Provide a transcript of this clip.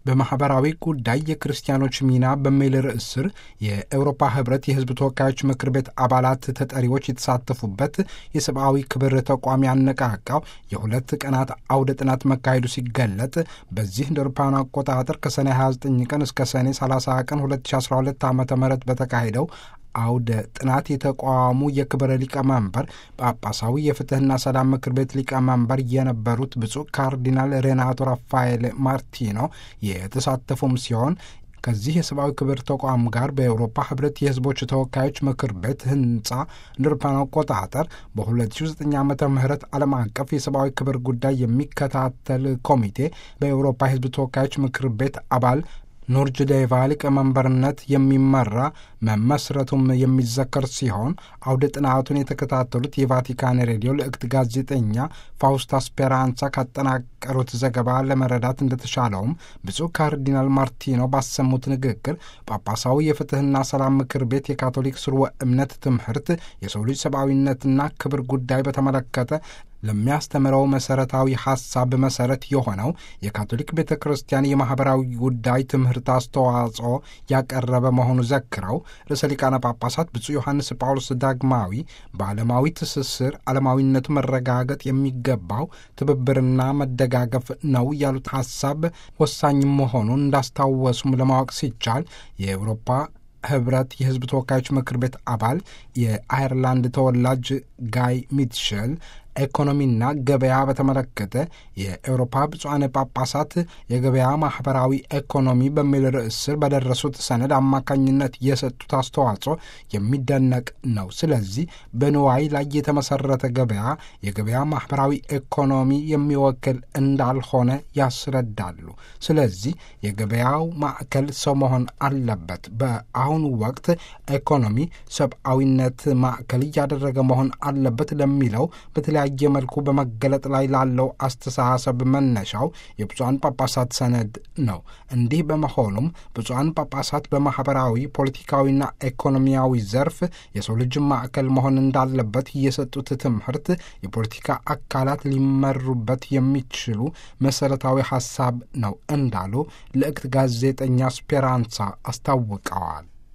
በማኅበራዊ ጉዳይ የክርስቲያኖች ሚና በሚል ርዕስ ስር የአውሮፓ ኅብረት የሕዝብ ተወካዮች ምክር ቤት አባላት ተጠሪዎች የተሳተፉበት የሰብአዊ ክብር ተቋም ያነቃቃው የሁለት ቀናት አውደ ጥናት መካሄዱ ሲገለጥ በዚህ እንደ አውሮፓውያን አቆጣጠር ከሰኔ 29 ቀን እስከ ሰኔ 30 ቀን 2012 ዓ ም በተካሄደው አውደ ጥናት የተቋሙ የክብረ ሊቀመንበር ጳጳሳዊ የፍትሕና ሰላም ምክር ቤት ሊቀመንበር የነበሩት ብፁዕ ካርዲናል ሬናቶ ራፋኤል ማርቲኖ የተሳተፉም ሲሆን ከዚህ የሰብአዊ ክብር ተቋም ጋር በአውሮፓ ህብረት የህዝቦች ተወካዮች ምክር ቤት ህንፃ እንደ አውሮፓውያን አቆጣጠር በ2009 ዓመተ ምህረት ዓለም አቀፍ የሰብአዊ ክብር ጉዳይ የሚከታተል ኮሚቴ በአውሮፓ የህዝብ ተወካዮች ምክር ቤት አባል ኑርጅዴቫ ሊቀመንበርነት የሚመራ መመስረቱም የሚዘከር ሲሆን አውደ ጥናቱን የተከታተሉት የቫቲካን ሬዲዮ ልዕክት ጋዜጠኛ ፋውስታ ስፔራንሳ ካጠናቀሩት ዘገባ ለመረዳት እንደተሻለውም ብፁዕ ካርዲናል ማርቲኖ ባሰሙት ንግግር ጳጳሳዊ የፍትህና ሰላም ምክር ቤት የካቶሊክ ስርወ እምነት ትምህርት የሰው ልጅ ሰብአዊነትና ክብር ጉዳይ በተመለከተ ለሚያስተምረው መሰረታዊ ሐሳብ መሰረት የሆነው የካቶሊክ ቤተ ክርስቲያን የማኅበራዊ ጉዳይ ትምህርት አስተዋጽኦ ያቀረበ መሆኑ ዘክረው ርዕሰ ሊቃነ ጳጳሳት ብፁዕ ዮሐንስ ጳውሎስ ዳግማዊ በዓለማዊ ትስስር ዓለማዊነቱ መረጋገጥ የሚገባው ትብብርና መደጋገፍ ነው ያሉት ሐሳብ ወሳኝ መሆኑን እንዳስታወሱም ለማወቅ ሲቻል የአውሮፓ ህብረት የህዝብ ተወካዮች ምክር ቤት አባል የአየርላንድ ተወላጅ ጋይ ሚትሸል ኢኮኖሚና ገበያ በተመለከተ የአውሮፓ ብፁዓን ጳጳሳት የገበያ ማኅበራዊ ኢኮኖሚ በሚል ርዕስ ስር በደረሱት ሰነድ አማካኝነት የሰጡት አስተዋጽኦ የሚደነቅ ነው። ስለዚህ በንዋይ ላይ የተመሰረተ ገበያ የገበያ ማኅበራዊ ኢኮኖሚ የሚወክል እንዳልሆነ ያስረዳሉ። ስለዚህ የገበያው ማዕከል ሰው መሆን አለበት። በአሁኑ ወቅት ኢኮኖሚ ሰብአዊነት ማዕከል እያደረገ መሆን አለበት ለሚለው በተለያየ መልኩ በመገለጥ ላይ ላለው አስተሳሰብ መነሻው የብፁዓን ጳጳሳት ሰነድ ነው። እንዲህ በመሆኑም ብፁዓን ጳጳሳት በማኅበራዊ ፖለቲካዊና ኢኮኖሚያዊ ዘርፍ የሰው ልጅ ማዕከል መሆን እንዳለበት የሰጡት ትምህርት የፖለቲካ አካላት ሊመሩበት የሚችሉ መሠረታዊ ሐሳብ ነው እንዳሉ ልዕክት ጋዜጠኛ ስፔራንሳ አስታውቀዋል።